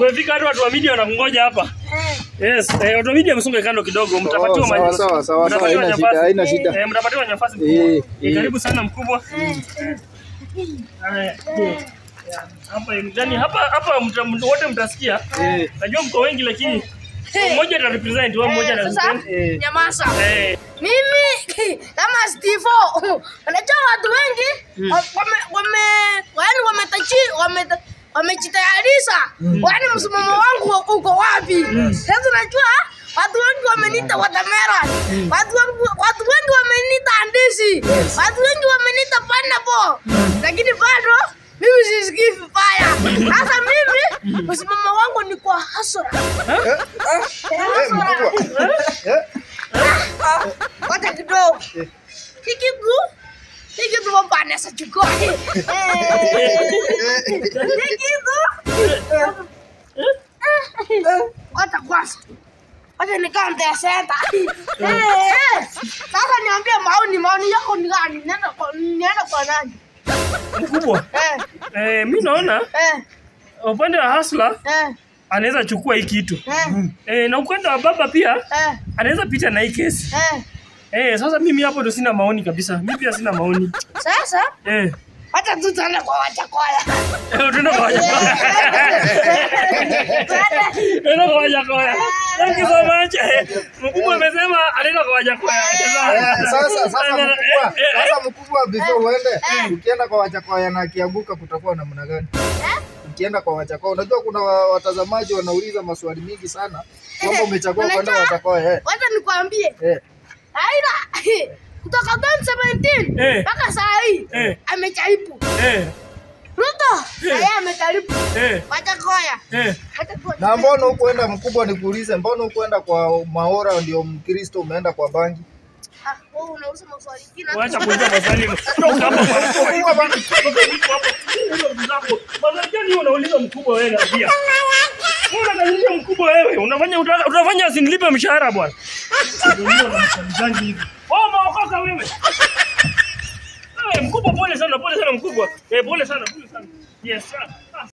Tumefika hata watu wa media wanakungoja hapa. Yes, eh, watu wa media msonge kando kidogo, mtapatiwa Oh, sawa, maji. sawa, sawa, sawa, Mtapatiwa haina nafasi. shida, haina shida. Eh, mtapatiwa nafasi Eh, mkubwa. Eh, eh. Karibu sana mkubwa. Haya, eh, Hapa ndani hapa hapa mta- mta- wote mtasikia. Eh, Najua mko wengi lakini mmoja ata represent, wewe mmoja ata Sasa represent. eh. nyamaza. Eh, Mimi kama Steve, unajua watu wengi wame wame yaani wametachi wame wamejitayarisha. Yaani msimamo wangu uko wapi? Sasa unajua watu wengi wameniita watermelon. Watu wengi watu wengi wameniita ndizi. Watu wengi wameniita pineapple. Lakini bado mimi sisikii vibaya. Sasa mimi msimamo wangu ni kwa hasara. Eh, mkubwa. Eh, Wacha kidogo. Hiki tu. Hiki tu baba anaweza chukua. Hiki tu. Wacha kwanza. Wacha nikamte senta. Sasa niambie maoni maoni yako ni gani? Nenda kwa nenda kwa nani? mkubwa. Eh Eh, mimi naona eh upande wa Hasla eh anaweza chukua hii kitu. eh Eh, na upande wa baba pia eh anaweza pita na hii kesi. eh. Eh, sasa mimi hapo ndo sina maoni kabisa. Mimi pia sina maoni. Sasa Eh, wacha tu tuende kwa wachakoya. eh, tuende kwa Wajakoya. Tuende kwa Wajakoya. Thank you so much. Eh, Mkubwa amesema anaenda kwa Wajakoya. eh, Sasa sasa Eh, mkubwa, eh, eh, sasa mkubwa before uende, ukienda kwa Wachakoya na akianguka kutakuwa namna gani? Ukienda kwa Wachakoya, unajua kuna wa- watazamaji wanauliza maswali mingi sana kwamba umechagua kwenda Unajua- Wachakoya. Eh, Wacha nikwambie. eh. Aida kutoka 2017 Eh. mpaka saa hii Eh. amejaribu. Eh, Ruto yeye amejaribu. eh, Wacha koya. eh. Wacha tu. Na mbona hukuenda mkubwa, nikuulize, mbona hukuenda kwa Maora ndio Mkristo umeenda kwa bangi? Ah, wewe unauza maswali kina. Wacha kuuliza maswali. Toka hapo kwa mkubwa bana. Toka hapo. Hizo vitu zako. Maswali gani unauliza mkubwa wewe na pia? Wewe unakazisha mkubwa wewe. Unafanya utaka- unafanya asinilipe mshahara bwana. Ndio na maswali gani hivi? Wewe umeokoka wewe. Eh, mkubwa pole sana, pole sana mkubwa. Eh, pole sana, pole sana. Yes sir.